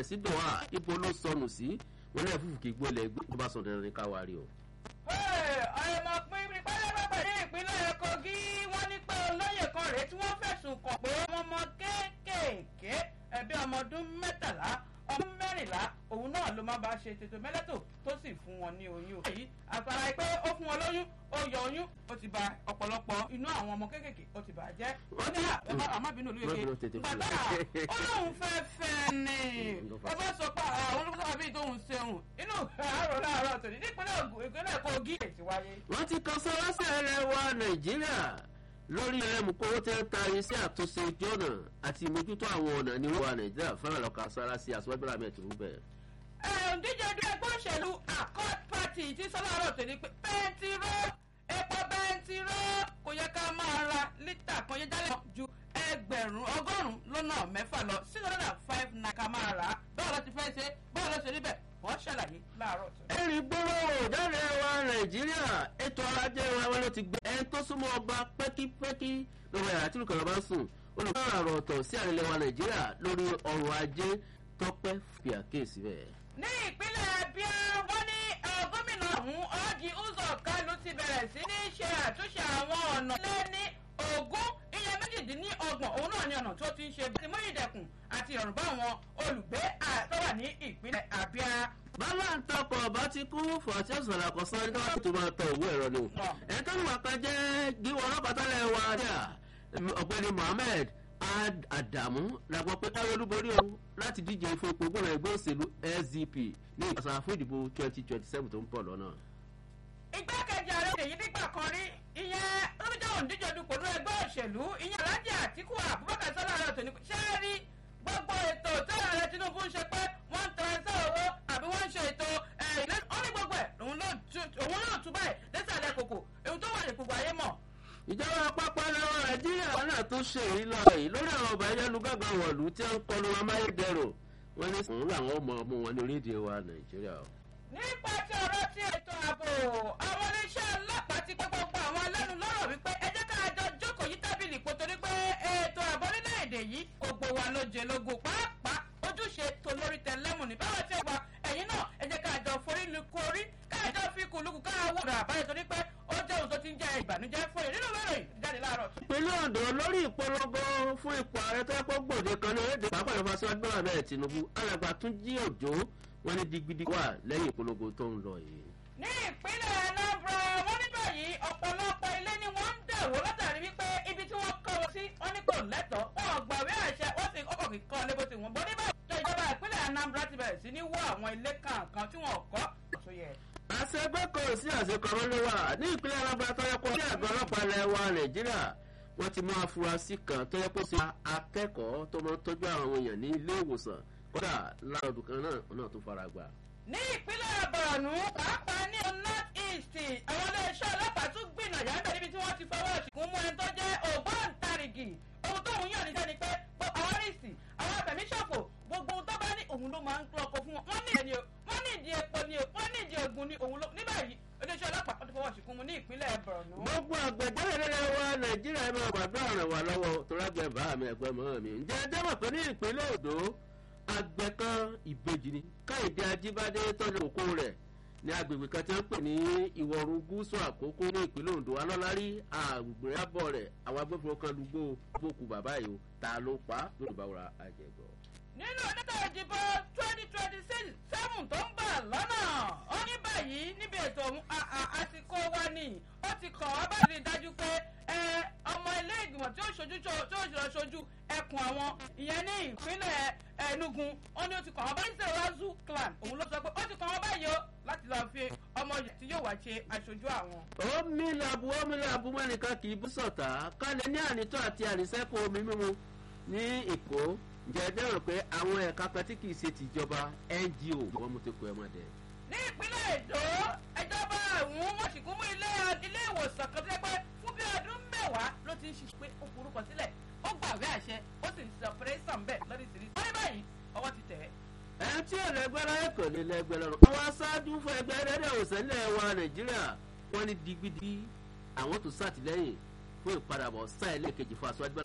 sí dọ̀wà ibo ló sọnù sí wọn lẹ́yìn fúfú kì í gbọ́ ilẹ̀ tó bá sọ dandan ní káwa rí o. ọmọ pínpín pẹ́lẹ́pẹ́pẹ́ ní ìpínlẹ̀ kogi wọ́n ní pé olóyè kan rèé tí wọ́n fẹ̀sùn kàn pé wọ́n mọ kéékèèké ẹbí ọmọ ọdún mẹ́tàlá ọdún mẹ́rìnlá òun náà ló máa bá ṣe tètò mẹ́lẹ́tò tó sì fún wọn ní oyún. èyí àpárá pé ó fún wọn lóyún ó yọ oyún ó ti ba ọ̀pọ̀lọpọ̀ inú àwọn ọmọ kéékèèké ó ti bà á jẹ́. ó ní àmọ́bìnú olú yege gbàgbà ó lóun fẹ́ fẹ́ ni ẹ bá sọ pé àwọn olùkọ́ bíi tóun ṣeun inú àárọ̀ láàárọ̀ tòní nípínlẹ̀ ìpínlẹ̀ kogi èsì wáyé. wọ́n ti kan sọ́wọ́sẹ̀ rẹ̀ wá nàìjíríà lórí ẹlẹ́mùkówó tẹ́ ń ta iṣẹ́ àtúnṣe ojú ọ̀nà àti ìmójútó àwọn ọ̀nà ní wà nàìjíríà fẹ́ràn lọ́ka sára sí aṣọ́gbẹ́rẹ́ àmì ẹ̀tùrú bẹ́ẹ̀. díje ẹgbẹ́ ẹgbẹ́ òṣèlú accord party ti sọ láàárọ̀ tòní pé bẹntiró epo bẹntiró kò yẹ ká máa ra lítà kan yẹ jálẹ̀ ju ẹgbẹ̀rún ọgọ́rùn-ún lọ́nà mẹ́fà lọ six hundred and five naira ká máa rà á báwo ló ti fẹ́ ṣe báwo ló ṣe rí bẹ́ẹ̀ wọ́n ṣàlàyé láàárọ̀ tó. ẹ̀rí gbọ́rọ̀ jáde wa nàìjíríà ètò ọrọ̀ ajé wa wọn ló ti gbé ẹni tó súnmọ́ ọba pẹ́kípẹ́kí lọ́wọ́ yàrá tí olùkọ́ bá sùn olùkọ́ àrò ọ̀tọ̀ sí àrẹ̀lẹ̀ wa nàìjíríà lórí ọrọ̀ ajé tọ́pẹ́ fi àkéèsí bẹ́ẹ̀. ní ìpínlẹ̀ abia wọ́n ní gómìnà ọ̀hún ọ́ọ́dì uzọ kánú ti bẹ̀rẹ̀ sí ní ṣe àtúnṣe àwọn ọ̀nà lé ní ogún iye méjìdínlọ́gbọ̀n òun náà ni ọ̀nà tó ti ń ṣe bí mú ìdẹ̀kùn àti ìrọ̀rùn bá àwọn olùgbé tó wà ní ìpínlẹ̀ abia bàbá ń tọkọ̀ ọba ti kú fọ̀ọ́tì ọ̀sán àkọsán ní káwá tó máa tọ òwú ẹ̀rọ ni o. ẹ̀ tó ń wà kan jẹ́ gíwọ́ ọlọ́pàá tálẹ̀ wa dà ọ̀gbẹ́ni mohammed adamu làgbọ́ pé káwé olúborí o láti díje fún ipò gbọ́dọ̀ ẹgbẹ́ òṣèlú sdp ní ìgbàsá fún ìdìbò twenty twenty seven tó ń pọ̀ lọ́nà. igbákejì ààrẹ èyí nígbà kan rí ìyẹn lóbìjọ́ òǹdíje dupò ní ẹgbẹ́ òṣèlú ìyẹn alájà àtìkú abubakar sọlá rẹ tòní ṣé rí gbogbo ètò tí ààrẹ tinubu ń ṣe pé wọ́n ń tẹ̀sán owó àbí wọ́n ń ṣe ètò ilé ó ní gbogbo ẹ̀ òun náà tún báyìí lẹ́sàlẹ̀ kòkò èyí tó wà ní gbogbo ayé mọ̀. ìjọba àpapọ̀ lọ́wọ́ nàìjíríà wọn náà tún ṣe èyí lọ yìí lórí àwọn ọba ayélujára wọ̀lú tí wọ́n ń kọlu amáyédẹrùn wọn ní sùn làwọn ọmọ ọmọ wọn ní orílẹ̀-èdè wa nàìjíríà. nípa tí ọ̀rọ̀ ti ètò ààbò àwọn iléeṣẹ́ ọlọ́pàá ti pé gbogbo àwọn alẹ́nu lọ́rọ̀ wípé ẹ jẹ́ ká jọ jókòó yí tábìlì kò torí pé ètò ààbò orílẹ̀-èdè yìí gbogbo wa ló jẹ lógún pàápàá ojúṣe tó lórí tẹlẹ́mù ní báwa tí wà ẹ̀yin náà ẹ jẹ́ ká jọ forí lu korí ká jọ fi kùlùkù ká wúrà àbáyọ torí pé ó jẹ́ òun tó ti ń jẹ ìbànújẹ́ fún yìí nínú lórí jáde láàárọ̀. ìpínlẹ̀ ondo lórí ìpolongo fún ipò ààrẹ tó yẹ kó gbòde kan ní orílẹ̀-èdè pàápàá ìfọwọ́sí wájú bọ́lá bẹ́ẹ̀ tinubu alàgbà tún jí òjò wọn ní digbidi wà lẹ́yìn ìpolongo tó ń lọ yìí. ní ìpínlẹ̀ anambra wọ́n ní báyìí ọ̀pọ̀lọpọ̀ ilé ni wọ́n ń dẹ̀wò látàrí wípé ibi tí wọ́n kọ́ wọn sí wọ́n ní kò lẹ́tọ̀ọ́ wọn ò gbàwé àṣẹ wọ́n sì kọ́kọ́ kì í kọ́ lébó tí wọ́n bọ́ níbẹ̀ tó ìjọba ìpínlẹ̀ anambra ti bẹ̀rẹ̀ sí ní wó àwọn ilé kankan tí wọ́n kọ́ tó yẹ. àṣegbé kò sí àṣekọ̀rọ̀ ló wà ní ìpínlẹ̀ anambra tó yẹ kó sí àgọ́ ọlọ́pàá ilẹ̀ wa nàìjíríà wọ́n ti mú afurasí kan tó yẹ kó sí akẹ́kọ̀ọ́ tó máa ń tọ́jú àwọn èèyàn ní ilé ìwòsàn kódà láàrọ̀dù kan náà náà tó fara gbà. ní ìpínlẹ̀ borno pàápàá ní north east àwọn iléeṣẹ́ ọlọ́pàá tún gbìnà yàtọ̀ níbi tí wọ́n ti fọwọ́ ṣìkún mú ẹni tó jẹ́ ògbóǹtarìgì ohun tó ń yàn ní sẹ́ni pé àwọn rìsì àwọn afẹ̀míṣòfò gbogbo ohun tó bá ní òun ló máa ń lọkọ fún wọn wọ́n ní ìdí wọ́n ní ìdí epo ni wọ́n ní ìdí ogun ni òun ló ní báyìí iléeṣẹ́ ọlọ́pàá wọ́n ti fọwọ́ ṣìkún mú ní ìpínlẹ̀ borno. gbogbo àgbẹ̀jáde nílẹ̀ wa nàìjíríà ẹ̀ máa gbàdúrà ràn wá lọ́wọ́ torágbẹ́ bá mi ẹ̀gbẹ́ mọ́ mi ǹjẹ́ ẹ jẹ́wọ́ pé ní ìpínlẹ̀ odò àgbẹ̀ kan ìbejì ni káyọ̀dé ajíbádé tọ́jú òkú rẹ̀ ní agbègbè kan tí wọ́n pè ní ìwọ̀rùn gúúsù àkókò ní ìpínlẹ̀ ondo alọ́lárí àgbègbè abọ́ rẹ̀ àwọn agbófinró kan lùgbò bókù bàbá yìí o ta ló pa lórí báwòrán àjẹgbọ́. nínú oníta ìdìbò twenty twenty six seven tó ń bà lọ́nà ó ní báyìí níbi ètò ọ̀hún àsìkò wa ni ó ti kàn wá bá rí i dájú pé ọmọ ilé ìgbìmọ̀ tí ó ṣojú tí ó ṣe ṣojú ẹkùn àwọn ìyẹn ní ìpínlẹ̀ enugu ó ní ó ti kàn wọ́n báyìí ṣe razu clan òun ló sọ pé ó ti kàn wọ́n báyìí o láti lọ́ọ́ fi ọmọ yìí tí yóò wá ṣe aṣojú àwọn. omi làbù omi làbù mẹ́nìkan kì í bú sọ̀tà kálẹ̀ ní ànítọ́ àti àníṣẹ́kù omi mímu ní èkó ǹjẹ́ ẹ dẹ́rọ̀ pé àwọn ẹ̀ka kan tí kì í ṣe tìjọba ngo wọ́n mú tó kọ ẹ mọ́ dẹ. ní ìpínlẹ̀ èdò ìjọba àwọn wọ́n sì kún mú ilé ilé ìwòsàn kan tẹ́ pé fún bí ọdún mẹ́wàá ló ti ń ṣiṣẹ́ pé ó forúkọ sílẹ̀ ó gbàgbé àṣẹ ó sì ń ṣe ọ̀pẹ̀rẹ́sàn bẹ́ẹ̀ lọ́dísìírí. wọ́n ní báyìí ọwọ́ ti tẹ̀ ẹ́. ẹ tí ò lẹgbẹ́ láyé kò ní lẹgbẹ́ lọ́rùn. àwọn aṣáájú fún ẹgbẹ́ rẹ́díò òsèlè wa nàìjíríà wọ́n ní digbidi àwọn tó sàtìlẹ́yìn fún ìpadàbọ̀ sáà ẹlẹ́ẹ̀kejì fún aṣáájú